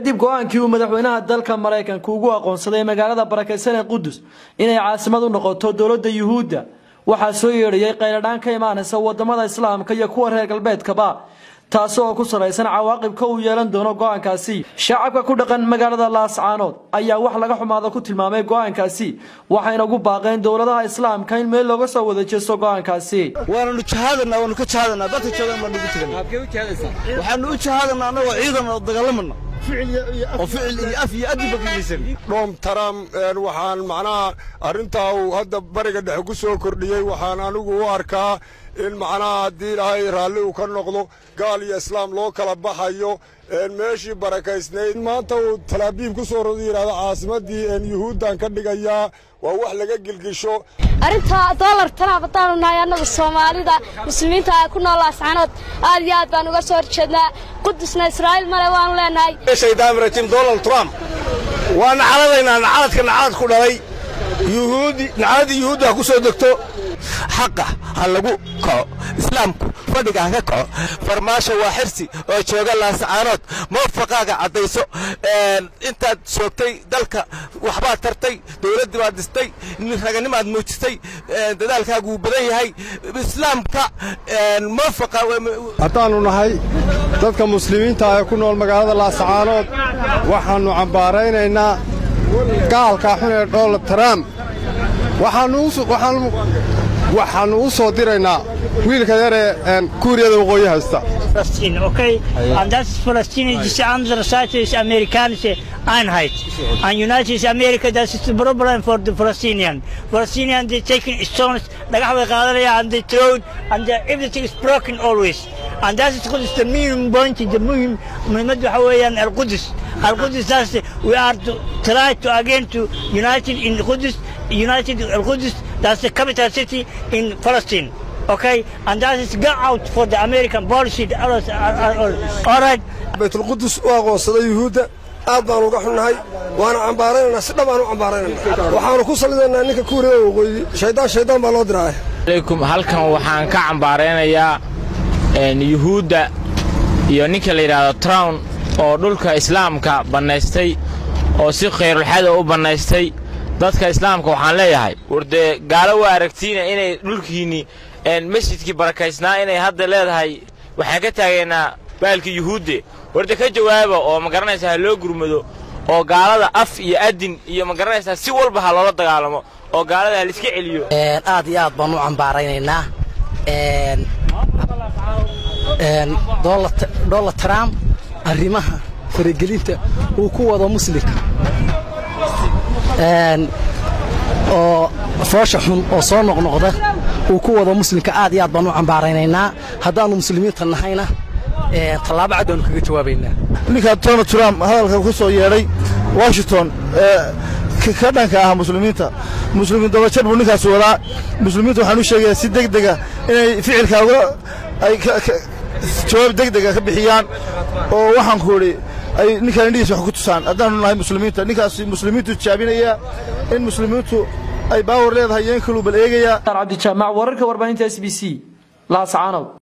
kadib go-aankii uu madaxweynaha dalka maraykanka ugu aqoonsaday magaalada barakaysan ee qudus inay caasimad u noqoto dowladda yuhuudda waxaa soo yeedhayay qayladhaan ka imaanaysa wadamada islaamka iyo kuwa reer galbeedkaba taasi oo ku salaysan cawaaqibka uu yeelan doono go-aankaasi shacabka ku dhaqan magaalada laascaanood ayaa wax laga xumaada ku tilmaamay go-aankaasi waxayna ugu baaqeen dowladaha islaamka in meel looga soo wada jeesto go-aankaasi waananu jahaadanaa waanu ka jahaadanaa dadka joogaan baanu ugu teganaa waxaanu u jahaadanaa annagoo ciidan oo dagaalamana oo ficil iyo af iyo adiba ka geysan dhom taram waxaan macnaha arrintaa uu hadda bariga dhexe ku soo kordhiyey waxaan anigu u arkaa in macnaha haddii ilaahay raalli uu ka noqdo gaal iyo islaam loo kala baxayo meeshii barakaysnayd maanta uu talaabiib ku soo rodu yidhahdo caasimaddii yuhuuddan ka dhigayaa waa wax laga gilgisho arrintaa doolar tanaab haddaanu nahay annagu soomaalida muslimiinta ku nool laascanood aad iyo aad baan uga soo horjeednaa qudusna israa'iil male waanu leenahay shaydaan rajim donald trump waa nacaladaynaa nacaladka nacalad ku dhalay yuhuudi nacaladii yuhuudda ha ku soo degto xaqa ha lagu kaco islaamku fadhiga ha ka kaco farmaasho waa xirsi oo jooga laasacaanood muwafaqaaga caddayso intaad soogtay dalka waxbaad tartay dowladdii baad dhistay raganimaad muujisay dadaalkaagu wuu badan yahay islaamka muwafaqa haddaannu nahay dadka muslimiinta ee ku nool magaalada laasacaanood waxaannu cambaaraynaynaa gaalka xun ee donald trump waxaannu u soo diraynaa wiilka yaree kuuriyada waqooyi haysta Palestine, okay? And that's Palestine, diese andere Seite ist amerikanische Einheit. And United America, das ist the problem for the Palestinian. Palestinian, they taking stones, dhagax bay qaadanayaan, and they throw it, and the, everything is broken always. And that is Qudus, the minimum point, the muhim, muhiimad waxa weeyaan Al-Qudus. Al-Qudus, that's the, we are to try to again to united in Qudus, united Al-Qudus, that's the capital city in Palestine. okay? And that is go out for the American policy. All right. baytulqudus u aqoonsaday yuhuudda aad baanu uga xunnahay waana cambaaraynaynaa si dhab aan u cambaaraynana waxaanu ku salidaynaa ninka kuuriyada waqooyi shayddaan shayddaan baa loo diraaya alaykum halkan waxaan ka cambaaraynayaa yuhuudda iyo ninka la yidhaahdo trown oo dhulka islaamka bannaystay oo si khayrulxada u bannaystay dadka islaamka waxaan leeyahay war dee gaalo waa aragtiina inay dhulkiinni masjidkii barakaysnaa inay hadda leedahay waxaan ka taagaynaa baalkii yuhuudde warda ka jawaaba oo ma garanaysaa ha loo gurmado oo gaalada af iyo adin iyo ma garanaysaa si walba ha loola dagaalamo oo gaalada ha laiska celiyo aad iyo aad baan u cambaaraynaynaa donald trump arrimaha faragelinta uu ku wado muslimka oo foosha xun oo soo noqnoqda uu ku wado muslimka aad iyo aad baan u cambaaraynaynaa haddaannu muslimiinta nahayna tallaabo cad baanu kaga jawaabaynaa ninka donald trump hadalka ku soo yeedhay washington ka dhanka ah muslimiinta muslimiin dabajar buu ninkaas wadaa muslimiinta waxaan u sheegayaa si deg dega inay ficilkaaga ay jawaab deg dega ka bixiyaan oo waxaan ku idhi ay ninkaan indhihiis wax ku tusaan haddaanu nahay muslimiinta ninkaas muslimiintu jaabinaya in muslimiintu ay baawar leedahay iyo in kaluu bal eegayaa cabdijaamac wararka warbaahinta s b c laascaanow